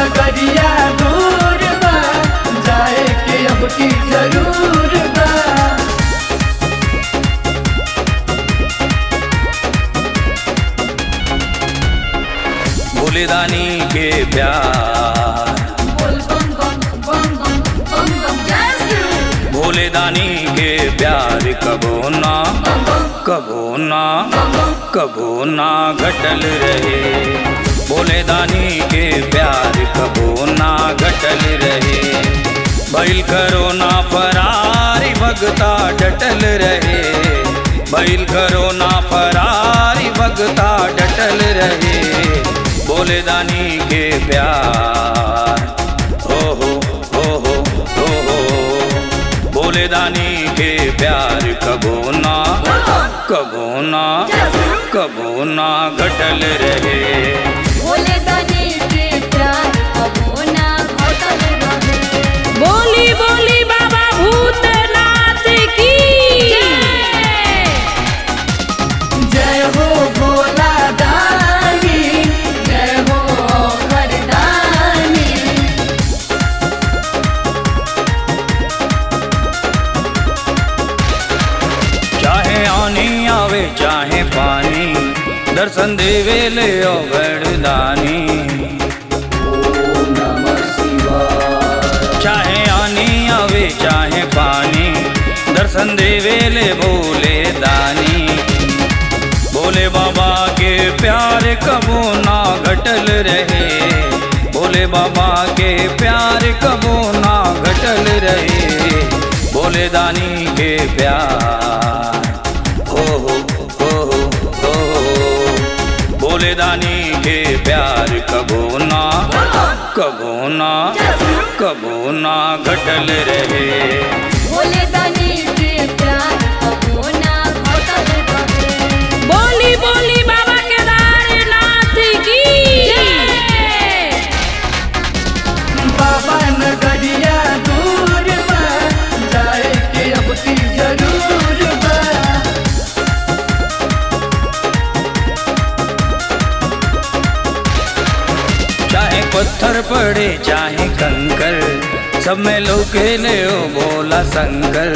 नगरिया दूर बा जाए के अब की जरूर बा भोलेदानी के प्यार बोल बम बम बम बम बम बम जैसे भोलेदानी के प्यार कबो ना कबो ना कबो ना घटल रहे भोलेदानी के प्यार कबो ना घटल रहे बैल करो ना फरारी भगता डटल रहे बैल करो ना फरारी भगता डटल रहे भोलेदानी के प्यार हो हो हो हो हो हो भोलेदानी के प्यार कबो ना कबो ना कबो ना घटल रहे बोले दानी के प्यार कबो ना घटल रहे बोली बोली बाबा भूतनाथ की जय हो भोला दानी जय हो वरदानी चाहे आनी आवे चाहे पानी दर्शन देवे ले ओ वरदानी चाहे आनी आवे चाहे पानी दर्शन देवे ले भोले दानी भोले बाबा के प्यार कबो ना घटल रहे भोले बाबा के प्यार कबो ना घटल रहे भोले दानी के प्यार हो हो हो हो हो हो। भोले दानी के प्यार कबो ना कबो ना कबो ना घटल रहे बोले दानी के प्यार कबो ना घटल रहे बोली बोली बाबा केदारनाथ की बाबा नगरिया दूर बा जाए के अब की जरूर बा चाहे पत्थर पड़े चाहे कंकर सब में लोके ले ओ बोला शंकर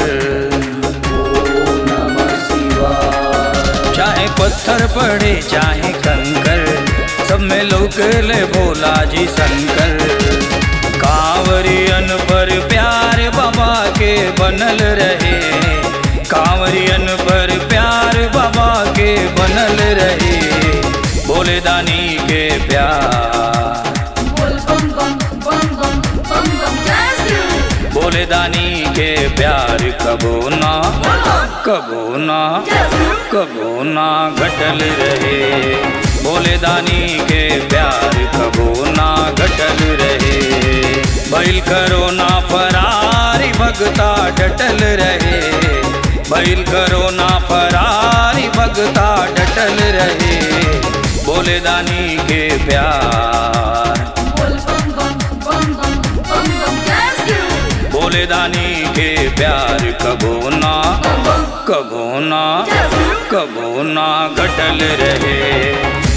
चाहे पत्थर पड़े चाहे कंकर सब में लोक ले भोला जी शंकर कांवरियन पर प्यार बाबा के बनल रहे कांवरियन पर प्यार बाबा के बनल रहे भोले दानी के प्यार बोल बम बम बम बम बम बम जैसे भोले दानी के प्यार कबो ना कबो ना कबो ना घटल रहे भोले दानी के प्यार कबो ना घटल रहे बैल करो ना फरारी भगता डटल रहे बैल करो ना फरारी भगता डटल रहे भोले दानी के प्यार बोल बम बम बम बम बम बम जैसे भोले दानी के प्यार कबो ना कबो ना कबो ना घटल रहे